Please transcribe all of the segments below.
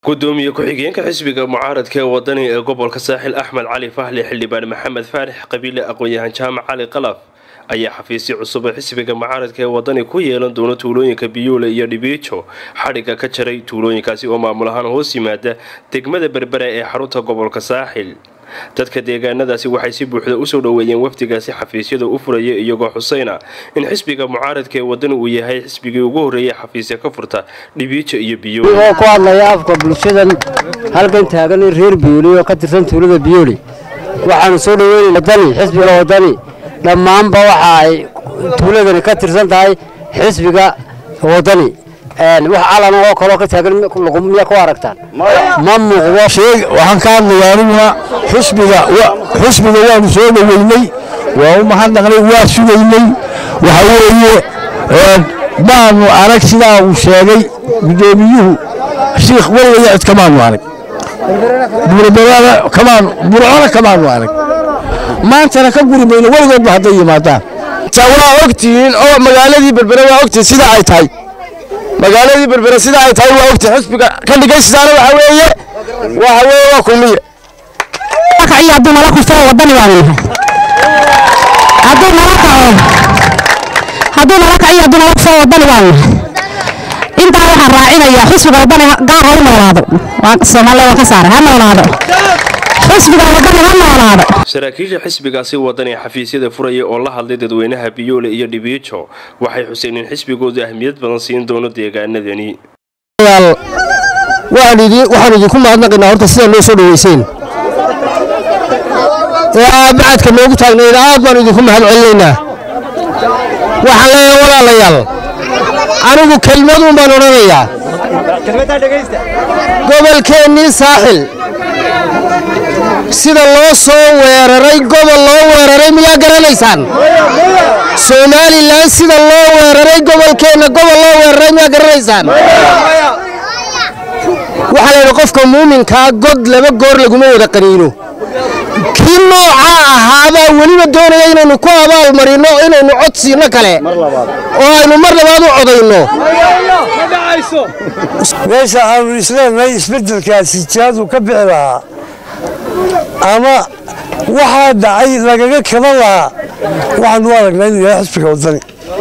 gudoomiye ku-xigeenka xisbiga mucaaradka ee wadani ee gobolka saaxil axmed cali faxli xildhibaan maxamed faarix qabiile aqoon-yahan jaamac cali qalaf ayaa xafiisyo cusub oo xisbiga mucaaradka ee wadani ku yeelan doona tuulooyinka biyuule iyo dhibiijo xadhigga ka jaray tuulooyinkaasi oo maamul ahaan hoos yimaada degmada berbera ee xarunta gobolka saaxil dadka deegaanadaasi waxay si buuxda usoo dhoweeyeen wafdigaasi xafiisyada u furaya iyagoo xuseyna in xisbiga mucaaradka ee wadani uu yahay xisbigii ugu horreeyay xafiisya ka furta dhibiijo iyo biyuule oo ku hadlaya afka bulshadan halkan taagan reer biyuuli oo ka tirsan tuulada biyuuli waxaanu soo dhaweynay wadani xisbiga wadani dhammaanba waxa ay tuuladani ka tirsan tahay xisbiga wadani wax calan oo kaloo ka taagan miya ku aragtaan ma muuqdo waxaan ka hadlayaa aniguna xisbiga xisbiga waanu soo dhoweynay waa u mahadnaqnay waa sugaynay waxa weeye maanu arag sidaa uu sheegay gudoomiyuhu shiikh weliga cid kamaanu arag burburcona kamaanu arag maantana ka guri mayno weligoodba hadday yimaadaan waa ogtihiin oo magaaladii berbere waa ogtihiin sida ay tahay magaaladii berbere sida ay tahay waa ogtihiin xisbiga ka dhigaysisaana waxa weeye waxa weeye waa kulmiye iyo hadduu nala kufto wadani baanu nahay hadduu nala kaco hadduu nala kaciyo hadduu nala kufto wadani baanu nahay intaa waxaan raacinayaa xisbiga wadani gaar ha u noolaado soomaaliya waa ka saaray ha noolaado xisbiga wadani ha noolaado saraakiisha xisbigaasi wadani xafiisyada furaya oo la hadlay dadweynaha biyoole iyo dhibiijo waxay xuseen in xisbigoodu ahmiyad badan siin doono deegaanadani waxaan idinku mahadnaqaynaa horta sidaa noo soo dhoweyseen ee aad bacadka noogu taagnayn aad baan idinku mahad celinaynaa waxaan leeyahay walaalayaal anigu kelmaduun baan odhanayaa gobolkeennii saaxil sida loo soo weeraray gobol loo weeraray miyaa garanaysaan somalilan sida loo weeraray gobolkeenna gobol loo weeraray miyaa garanaysaan waxaa la yidhi qofka muuminkaa god laba goor laguma wada qaniino kii noocaa ahaabaa weliba doonaya inaynu ku abaalmarino inaynu cod siino kale oo aynu mar labaad u codayno meesha aanu isleenahay isbeddelkaasi jihaadu ka bixi lahaa ama waxaa dhacay lagaga kaban lahaa waxaanu u aragnaa inuu yahay xisbiga wadani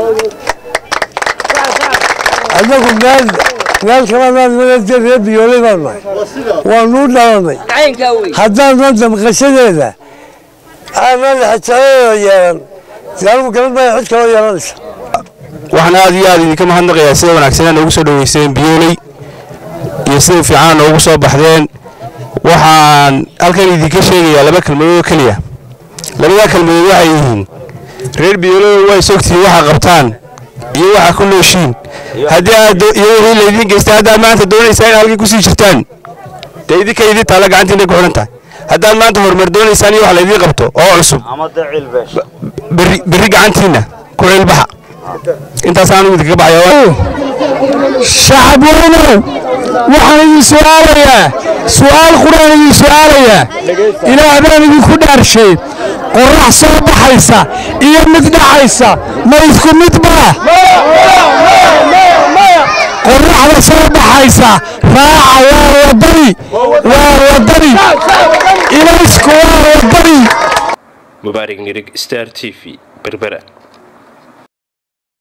annagu meel meel kalaanaan reer biyooley baanu nahay waanuu dhalanay haddaanan damqashadeeda aanan xijaayadeeda yeelan dee anigu garan maya cid kaloo yeelanaysa waxaan aad iyo aad idinka mahadnaqayaa sida wanaagsanaa noogu soo dhoweyseen biyooley iyo sida fiicana noogu soo baxdeen waxaan halkan idinka sheegayaa laba kelmadood oo keliya labadaa kelmadood waxay yihiin reer biyoolada waa isogtihiin waxaa qabtaan iyo waxaa ku nooshiin haddii aad iyo wixii laydin geystay haddaad maanta doonaysaan in halkii kusii jirtaan dee idinka idin taalla gacantiinay ku xidhan tahay haddaad maanta horumar doonaysaan iyo wax laydiin qabto oo cusub berri berri gacantiinna ku cilbaxa intaasaan idinkaga baxaya shacab weynow waxaan idin su'aalayaa su'aal quraan idin su'aalayaa ilaah baan idinku dhaarshay qorrax soo baxaysa iyo mid dhacaysa ma isku mid baa qorraxda soo baxaysa raaca waa wadani waa wadani ilaysku waa wadani mubaarig nirig star t v berbera